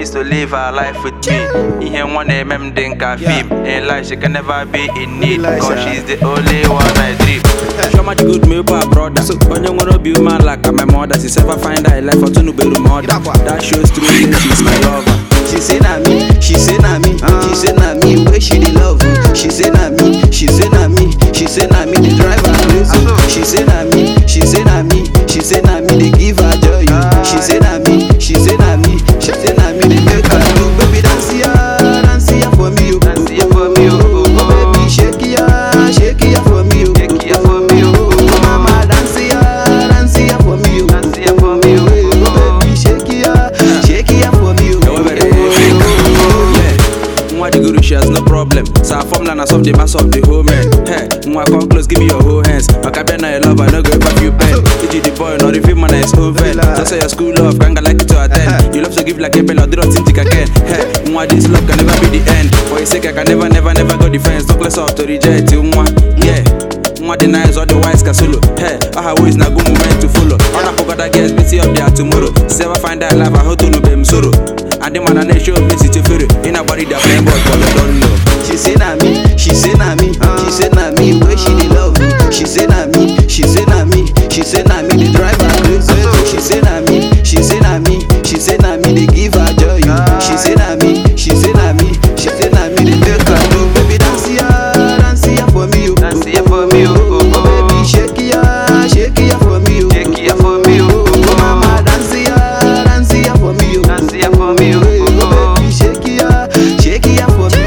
Promise to live her life with me. Ihe nwa na-eme m dị nka film. In life she can never be in need. Cause she's the only one I dream. Shoma the good me pa brother. Onye nwere obi umeala like my mother. She ever find her life otunubelu mother. That shows through me she's my lover. She say na me, she say na me, she say na me where she dey love me. She say na me, she say na me, she say na me the driver crazy. She say na me, she say na me, she say na me dey give her joy. She say na me, she say na me, she say na me dey make her do. Baby dance ya, dance ya for me, oh. Dance ya for me, oh. Oh, baby shake ya, shake ya for me, oh. Shake ya for me, oh. Oh, mama dance ya, dance ya for me, oh. Dance ya for me, oh. Oh, baby shake ya, shake ya for me, oh. Yeah. Nwa the guru, she has no problem. So her formula na solve the mass of the whole man. Hey, nwa come close, give me your whole hands. Maka na your love, I no go ever feel pain. It the boy, not the film man is open. Just say your school love, kanga like it to attend. You love to give like a bell, or do not think I can. Hey, nwa this love can never be the end. For your sake, I can never, never, never go defense. Talk less off to reject you, nwa. Yeah. Nwa the nice, all the wise can solo. Hey, all her ways na good moment to follow. All I forgot that girls busy up there tomorrow. See ever find that life, I hope to know them sorrow. And the man and they show me to feel In a body that blame but but I don't know. She say na me, she say na me, she say na me where she dey love me. She say na me, she say na me, she say na me the driver crazy. She say na me, she say na me, she say na me dey give her joy. She say na me, she say na me, she say na me dey make her do. Baby dance ya, dance ya for me, oh. Dance ya for me, oh, oh, Oh, baby shake ya, shake ya for me, oh. Shake ya for me, oh, oh, Oh, mama dance ya, dance ya for me, oh. Dance ya for me, oh, oh, Oh, baby shake ya, shake ya for me,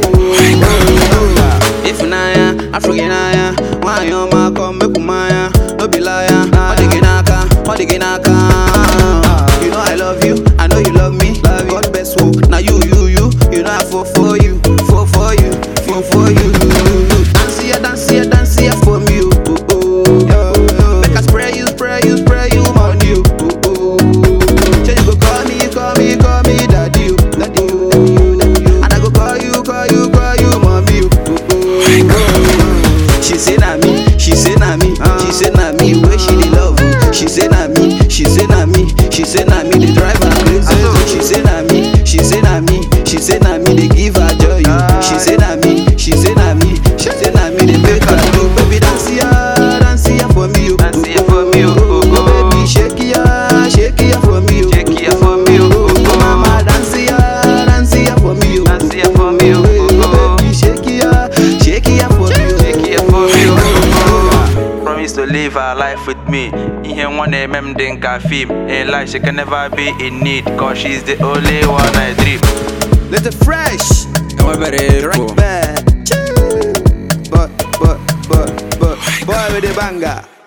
oh. If na ya, Afro na ya, why you ma come make maya? No be liar, what they get naka, what they get naka. You know I love you, I know you love me. God best wo, now you, you, you, you know I fall for you, fall for you, fall for you. Dance ya, dance ya, dance ya for me, oh, oh, oh. Make I spray you, spray you, spray you money, oh, oh, oh. Say you go call me, call me, call me daddy, oh, daddy, oh, daddy, oh, daddy, oh. And I go call you, call you, call you mommy, oh, oh, oh. She say na me, she say na me, she say na me where she dey love me. She say na me, she say na me, she say na me the driver crazy. She say na me, she say na me, she say na me dey give her joy. She say na me, she say na me, she say na me dey make her do. Baby dance ya, dance ya for me, oh. Dance ya for me, oh, oh, oh. Baby shake ya, shake ya for me, oh. Shake ya for me, oh, oh, Oh, oh. mama dance ya, dance ya for me, oh. Dance ya for me, oh, oh, oh. Baby shake ya, shake ya for me, oh. Shake ya for me, oh, oh, oh. Promise to live her life with me. Ihe nwa na-eme m dị nka film. In life she can never be in need. Cause she's the only one I dream. Let it fresh, Enwebere right back. But, but, but, but, boy with the banger.